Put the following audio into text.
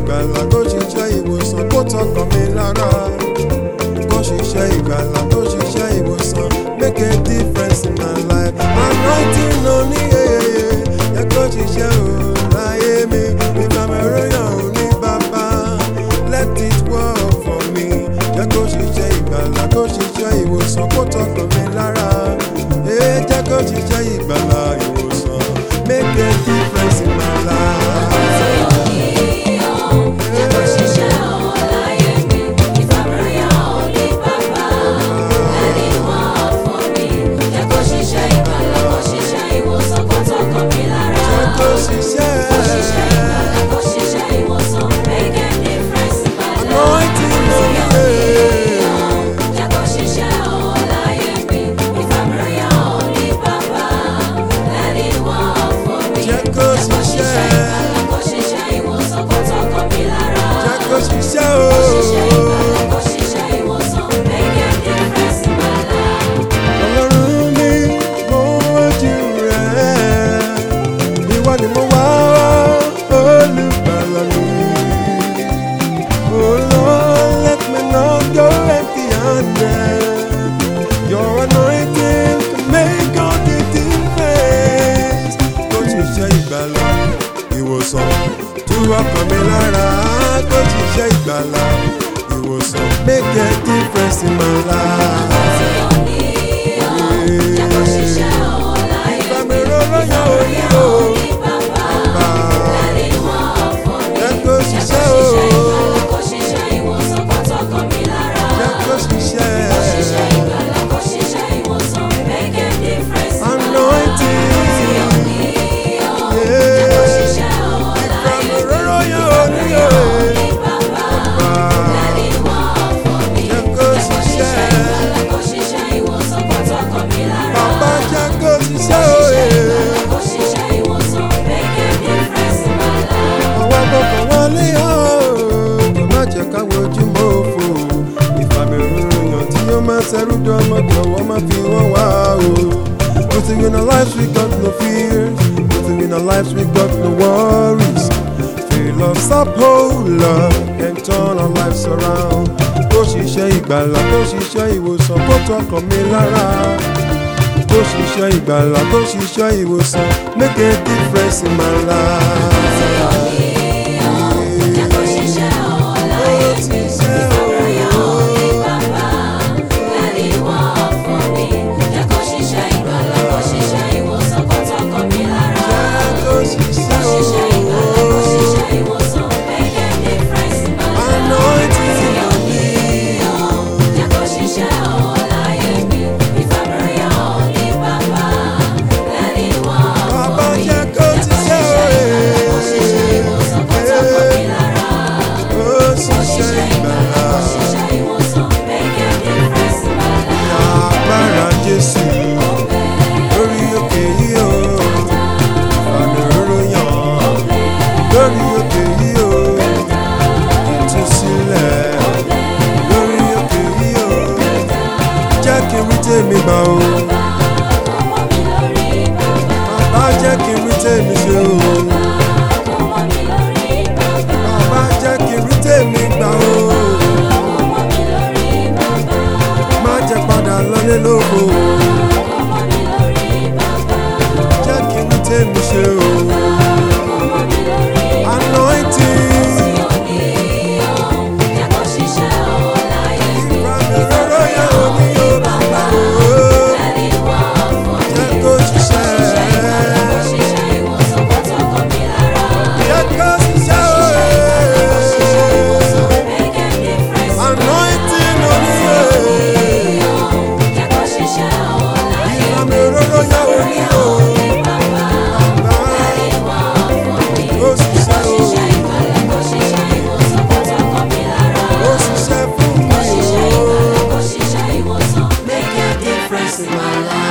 ìgbàlà kó ṣiṣẹ́ ìwòsàn kó tọkàn mi lára kó ṣiṣẹ́ ìgbàlà kó ṣiṣẹ́ ìwòsàn make a difference in my life anointing oní yeyeye yẹ kó ṣiṣẹ́ o láyé mi ìfàmìíràn ò ní bàbá let it work for me jẹ́ kó ṣiṣẹ́ ìgbàlà kó ṣiṣẹ́ ìwòsàn kó tọkàn mi lára ee jẹ́ kó ṣiṣẹ́ ìgbàlà ìwòsàn make a difference in my life. Jẹ́ kó ṣiṣẹ́ anointing oní yeyeye. Jẹ́ kó ṣiṣẹ́ jẹ́ kó ṣiṣẹ́ o. Ọlọ́run mi mo wájú rẹ̀ ìwọ ni mo wá olùgbàlà mi. Oh Lord, let me not go empty-handed. Your anointing can make all the difference. Kó ṣiṣẹ́ ìgbàlà ìwòsàn tú ọkàn mi lára. Kó ṣiṣẹ́ ìgbàlà ìwòsàn make a difference in my life. Ìfàmì rọ́rọ́ yàn ó ní o. Bàbá jẹ́ kó ṣiṣẹ́ o. Jẹ́ kó ṣiṣẹ́. Anointing. Yeah. Ìfàmì rọ́rọ́ yàn ó ní o. Bàbá jẹ́ kó ṣiṣẹ́. Bàbá jẹ́ kó ṣiṣẹ́ o. Àwọn akọkọ̀ wọlé o. Kò má jẹ́ ká wojú mọ́ òfò. Ìfàmì ròyìn tí ó máa ṣẹ́rú dánmọ́ jọ̀wọ́ má fi wọ́n wá o. Putting in our lives we got no fears. Putting in our lives we got no worries. Fill us up, oh Lord, and turn our lives around. Kó ṣiṣẹ́ ìgbàlà, kó ṣiṣẹ́ ìwòsàn, kó tọkàn mi lára. Kó ṣiṣẹ́ ìgbàlà, kó ṣiṣẹ́ ìwòsàn, make a difference in my life. Kó ṣiṣẹ́ o. Anointing on me. Bàbá jẹ́ kó ṣiṣẹ́ o. Kó ṣiṣẹ́ ìgbàlà. Agbára Jésù lórí òkè yìí o. Àmì òróró yàn lórí òkè yìí o. Ìtúsílẹ̀ lórí òkè yìí o. Jẹ́ kí n rí tèmi gbà o. Bàbá jẹ́ kí n rí tèmi ṣe o. Bàbá jẹ́ kí n rí tèmi gbà o. Má jẹ́ padà lọlé lóko o. Jẹ́ kí n rí tèmi ṣe o. Anointing. Ìfàmì òróró yẹn ò ní yóò bàbá o. Jẹ́ kó ṣiṣẹ́. Jẹ́ kó ṣiṣẹ́ o. Anointing ò ní yóò. Ìfàmì òróró yẹn ò ní yóò. Bàbá ó ṣiṣẹ́ o. Ó ṣiṣẹ́ fún mi o. Make a difference in my life.